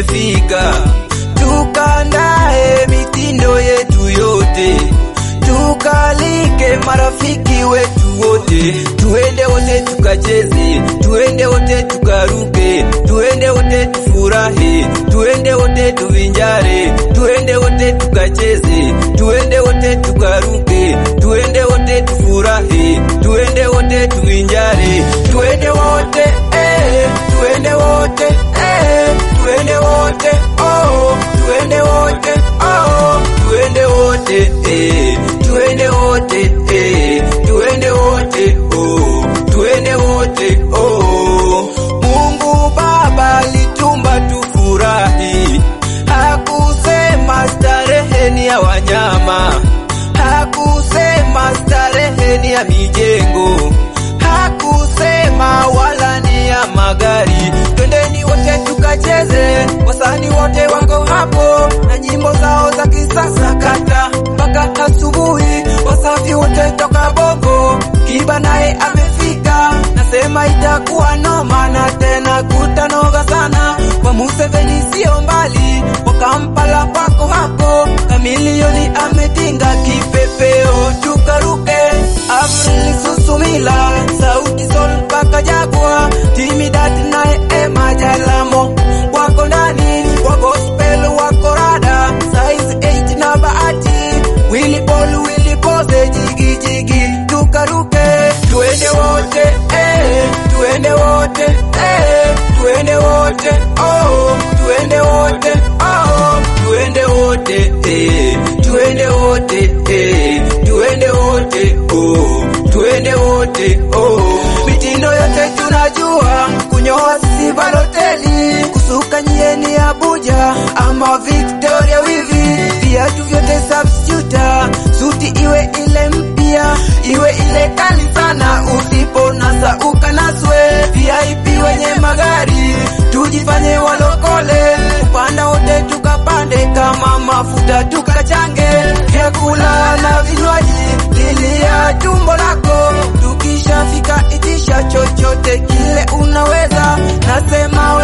imefika, tukandae mitindo yetu yote, tukalike marafiki wetu wote, tuende wote tukacheze, tuende wote tukaruke, tuende wote tufurahi, tuende wote tuvinjare, tuende wote tukacheze, tuende wote tukaruke, tuende wote tufurahi, tuende wote tuvinjare, tuende wote eh, tuende wote eh, tuende wote oh, tuende wote oh, tuende wote eh, tuende wote eh, tuende wote oh, tuende wote oh. Mungu Baba alitumba tufurahi, hakusema starehe ni ya wanyama, hakusema starehe ni ya mijengo, hakusema wala ni ya magari. Twendeni wote tukacheze, wasanii wote wako hapo na nyimbo zao za kisasa kata mpaka asubuhi, wasafi wote toka Bongo, Kiba naye amefika, nasema itakuwa noma na tena kutanoga sana. Kwa Museveni sio mbali, kwa Kampala pako hapo, Kamilioni ametinga kipepeo, tukaruke Avril Susumila, Sauti Sol mpaka Jagwa, Timidati naye Ema Jalamo wako ndani, wa gospel wako rada, size 8 na Bahati, Willy Paul, Willy Pose, jigi jigi, tukaruke, tuende wote eh, tuende wote eh, tuende wote oh, tuende wote oh, tuende wote eh, tuende wote eh, tuende wote oh, tuende wote oh. Mitindo yote tunajua, kunyoa sisi Baloteli, kusuka nyieni Abuja ama Victoria wivi, viatu vyote substituta, suti iwe ile mpya, iwe ile kali sana, usipo nasa ukanaswe, VIP wenye magari, tujifanye walokole, upanda wote tukapande, kama mafuta tukachange, vyakula na vinywaji, lilia tumbo lako, tukishafika itisha chochote kile unaweza, nasema